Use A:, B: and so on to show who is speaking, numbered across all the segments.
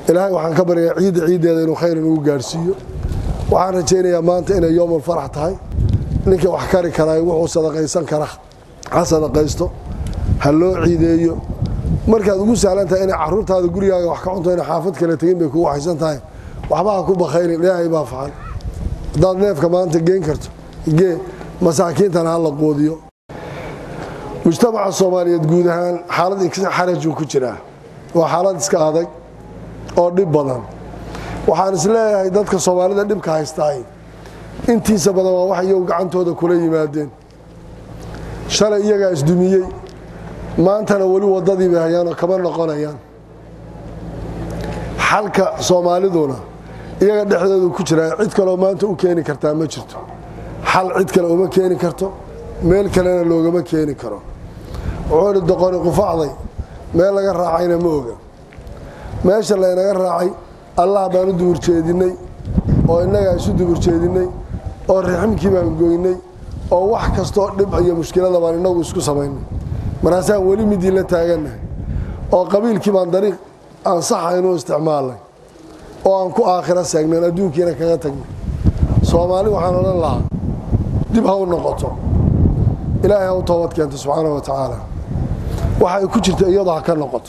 A: ilaahay waxaan ka baryaa ciidda ciiddeeda inuu khayr inugu gaadhsiiyo waxaan rajaynayaa maanta inay yoomul farax tahay ninkii wax kari karaa wuxuu sadaqaysan kara ha sadaqaysto ha loo ciideeyo markaad ugu sahlan tahay inay caruurtaada gurigaaga wax ka cunto inay xaafad kale tegin bay kugu haysan tahay waxba ha ku bakhayrin ilaahay baa facan haddaad neefka maanta geen karto gee masaakiintana ha la quudiyo mujtamaca soomaaliyeed guud ahaan xaalad xarajuu ku jiraa waa xaalad iska adag oo dhib badan waxaan is leeyahay dadka soomaalida dhibka haystaay intiisa badan waa wax iyagu gacantooda kula yimaadeen shalay iyagaa isdumiyey maantana weli waddadii bay hayaanoo kama noqonayaan xalka soomaaliduna iyaga dhexdoodu ku jiraa cid kaleo maanta u keeni kartaa ma jirto xal cid kale uma keeni karto meel kalena loogama keeni karo wuxuu ihi doqoni qufacday meel laga raacayna ma oga meesha laynaga raacay allah baan u duburjeedinnay oo innagaa isu duburjeedinnay oo riximkii baan goynay oo wax kastoo dhib iyo mushkilada baan innagu isku samaynay markaasaan weli midii la taagannahay oo qabiilkii baan dariiq aan saxaynu isticmaalnay oo aan ku aakhiro seegnayn adduunkiina kaga tagnay soomaali waxaan odhan lahaa dib ha u noqoto ilaahay ha u toobad keento subxaana wa tacaala waxay ku jirta iyadu ha ka noqoto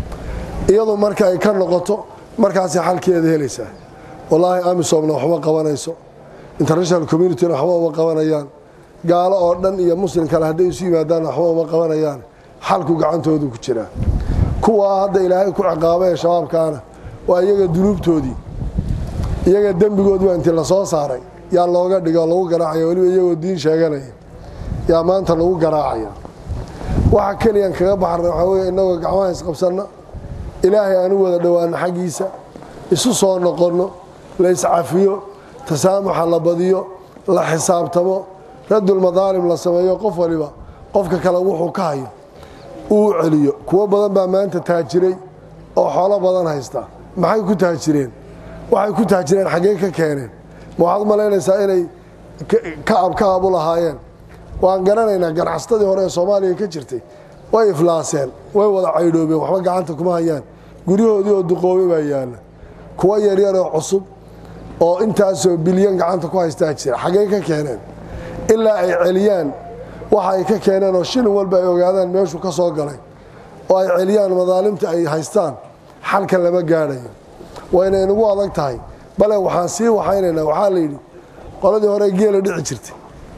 A: iyadu marka ay ka noqoto markaasay xalkeeda helaysaa wallaahi amisomna waxma qabanayso international communityna waxba uma qabanayaan gaalo oo dhan iyo muslim kale hadday isu yimaadaan waxba uma qabanayaan xalku gacantoodu ku jiraa kuwaa hadda ilaahay ku ciqaaba ee shabaabkaana waa iyaga dunuubtoodii iyaga dembigoodiba intii lasoo saaray yaa looga dhigo lagu garaacaya weliba iyagoo diin sheeganaya yaa maanta lagu garaacaya waxa keliyan kaga baxarna waxaa weye innagoo gacmaha isqabsanna ilaahay aan u wada dhowaano xaggiisa isu soo noqonno la iscafiyo tasaamuxa la badiyo la xisaabtamo raddulmadaalim la sameeyo qof waliba qofka kale wuxuu ka hayo uu celiyo kuwo badan baa maanta taajiray oo xoolo badan haysta maxay ku taajireen waxay ku taajireen xaggee ka keeneen ma waxaad malaynaysaa inay kacab kacab u lahaayeen waan garanaynaa ganacsatadii hore ee soomaaliya ka jirtay way iflaaseen way wada caydhoobeen waxba gacanta kuma hayaan guryahoodii oo duqoobay baa yaalla kuwo yaryaroo cusub oo intaasoo bilyan gacanta ku haystaa jira xaggey ka keeneen ilaa ay celiyaan waxa ay ka keeneen oo shilin walba ay ogaadaan meeshuu ka soo galay oo ay celiyaan madaalimta ay haystaan xalka lama gaadhayo wayna inagu adag tahay bale waxaan sii waxaynaynaa waxaa la yidhi qoladii hore geela dhici jirtay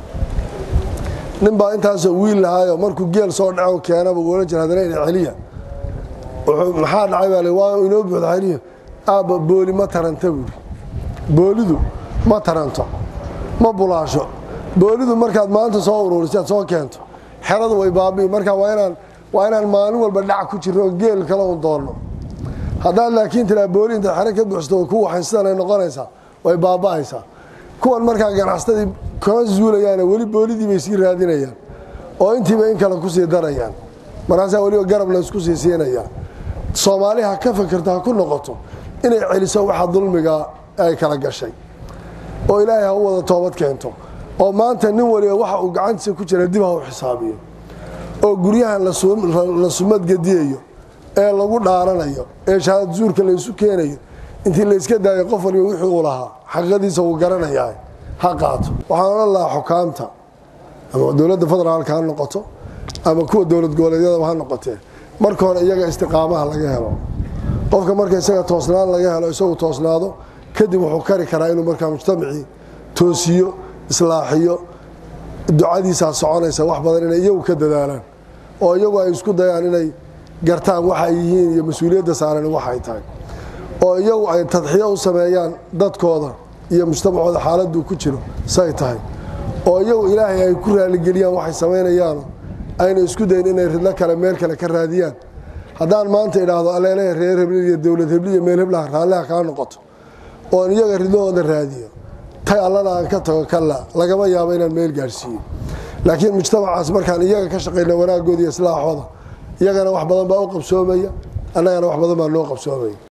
A: ninbaa intaasoo wiil lahaayo markuu geel soo dhaco keenaba uohan jira haddana ina celiya maxaa dhacay baa waa inoo buuxda celiya aabba booli ma taranta buuri boolidu ma taranto ma bulaasho boolidu markaad maanta soo uruurisaad soo keento xeradu way baabi'i markaa waa inaan waa inaan maalin walba dhac ku jirno oo geel kale un doonno haddaad laakiin tiraa booli intaad xero ka buuxsato way ku waxayn sidan ay noqonaysaa way baaba'aysaa kuwan markaa ganacsatadii kama zuulayaane weli boolidii bay sii raadinayaan oo intiiba in kale kusii darayaan markaasaa weliba garab laysku sii siinayaa soomaali ha ka fakerto ha ku noqoto inay celiso waxa dulmiga ay kala gashay oo ilaahay ha u wada toobad keento oo maanta nin waliba waxa uu gacantiisa ku jira dib ha u xisaabiyo oo guryahan la sumadgediyayo ee lagu dhaaranayo ee shahaad zuurka laysu keenayo intii layska daayo qof waliba wixii uu lahaa xaqiiqadiisa uu garanayaa ha qaato waxaan odhan lahaa xukaamta ama dowladda federaalka ha noqoto ama kuwa dowlad goboleedyadaba ha noqotee marka hore iyaga istiqaamaha laga helo qofka marka isaga toosnaan laga helo isagu toosnaado kadib wuxuu kari karaa inuu markaa mujtamacii toosiyo islaaxiyo ducadiisaa soconaysa wax badan inay iyagu ka dadaalaan oo iyagu ay isku dayaan inay gartaan waxa ay yihiin iyo mas-uuliyadda saaran waxay tahay oo iyagu ay tadxiyo u sameeyaan dadkooda iyo mujtamacooda xaaladuu ku jiro say tahay oo iyagu ilaahay ay ku raaligeliyaan waxay samaynayaano ayna isku dayin inay ridlo kale meel kale ka raadiyaan haddaan maanta idhaahdo aleelehe reer hebli iyo dowlad hebli iyo meel heblaha raalliha kaa noqoto oon iyaga ridlahooda raadiyo tay allana aan ka tago kalla lagama yaabo inaan meel gaadhsiiyo laakiin mujtamacaas markaan iyaga ka shaqayna wanaagooda iyo islaaxooda iyagana wax badan baa u qabsoomaya annagana wax badan baa noo qabsoomaya